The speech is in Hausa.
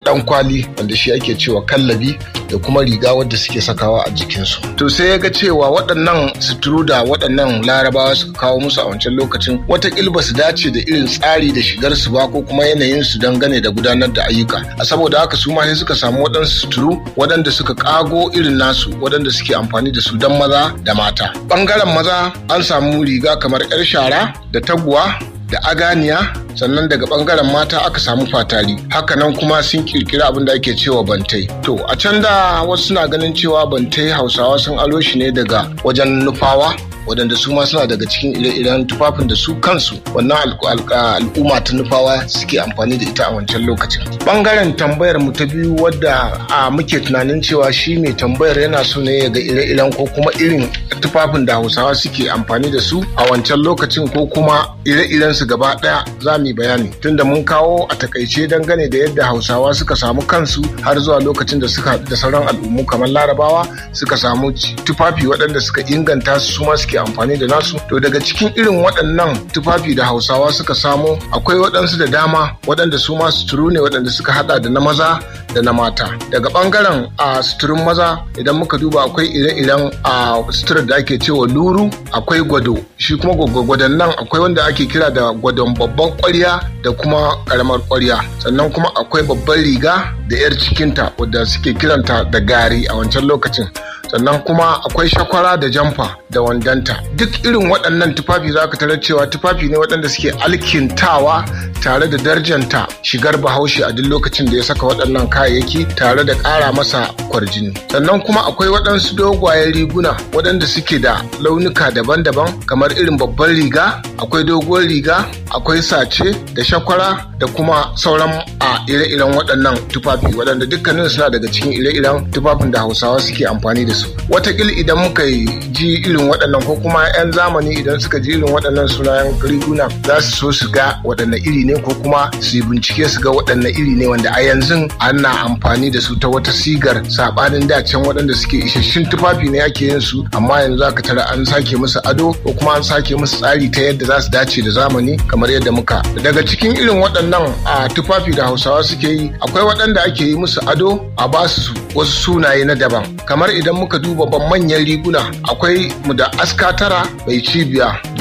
dan kwali wanda shi ake cewa kallabi da kuma riga wadda suke sakawa a jikinsu to sai ya ga cewa waɗannan suturu da waɗannan larabawa suka kawo musu a wancan lokacin watakil ba su dace da irin tsari da shigar su ba ko kuma yanayin su dangane da gudanar da ayyuka a saboda haka su ma sai suka samu waɗansu suturu waɗanda suka kago irin nasu waɗanda suke amfani da su don maza da mata ɓangaren maza an samu riga kamar 'yar shara da taguwa da aganiya sannan daga bangaren mata aka samu fatari hakanan kuma sun kirkiri abin da ake cewa bantai to a can da wasu suna ganin cewa bantai hausawa sun alo shi ne daga wajen nufawa waɗanda su ma suna daga cikin ire-iren tufafin da su kansu wannan al'umma ta nufawa suke amfani da ita a wancan lokacin bangaren tambayar mu ta biyu wadda a muke tunanin cewa shi mai tambayar yana so ne ya ga ire-iren ko kuma irin tufafin da hausawa suke amfani da su a wancan lokacin ko kuma ire-iren su gaba ɗaya za mu yi bayani tunda mun kawo a takaice dangane da yadda hausawa suka samu kansu har zuwa lokacin da suka da sauran al'ummu kamar larabawa suka samu tufafi waɗanda suka inganta su ma suke amfani da nasu to daga cikin irin waɗannan tufafi da hausawa suka samo akwai waɗansu da dama waɗanda su ma suturu ne waɗanda suka hada da na maza da na mata daga ɓangaren a suturun maza idan muka duba akwai ire-iren a suturar da ake cewa luru akwai gwado shi kuma gwadon nan akwai wanda ake kira da gwadon babban kwarya da kuma karamar kwarya sannan kuma akwai babban riga da 'yar cikinta wadda suke kiranta da gari a wancan lokacin sannan kuma akwai shakwara da jamfa da wandanta duk irin waɗannan tufafi za ka tarar cewa tufafi ne waɗanda suke alkintawa tare da darjanta shigar bahaushe a duk lokacin da ya saka waɗannan kayayyaki tare da ƙara masa kwarjini sannan kuma akwai waɗansu dogwayen riguna waɗanda suke da launuka daban-daban kamar irin babban riga akwai doguwar riga akwai sace da shakwara da kuma sauran a ire-iren waɗannan tufafi waɗanda dukkanin suna daga cikin ire-iren tufafin da hausawa suke amfani da su watakil idan muka ji irin waɗannan ko kuma 'yan zamani idan suka ji irin waɗannan sunayen riguna za su so su ga waɗanne iri ne ko kuma su yi bincike su ga waɗanne iri ne wanda a yanzu ana amfani da su ta wata sigar saɓanin dacen waɗanda suke isasshin tufafi ne ake yin su amma yanzu aka tara an sake musu ado ko kuma an sake musu tsari ta yadda za su dace da zamani kamar yadda muka daga cikin irin waɗannan a tufafi da hausawa suke yi akwai waɗanda ake yi musu ado a ba su wasu sunaye na daban kamar idan muka duba ban manyan riguna akwai mu da aska tara mai cibiya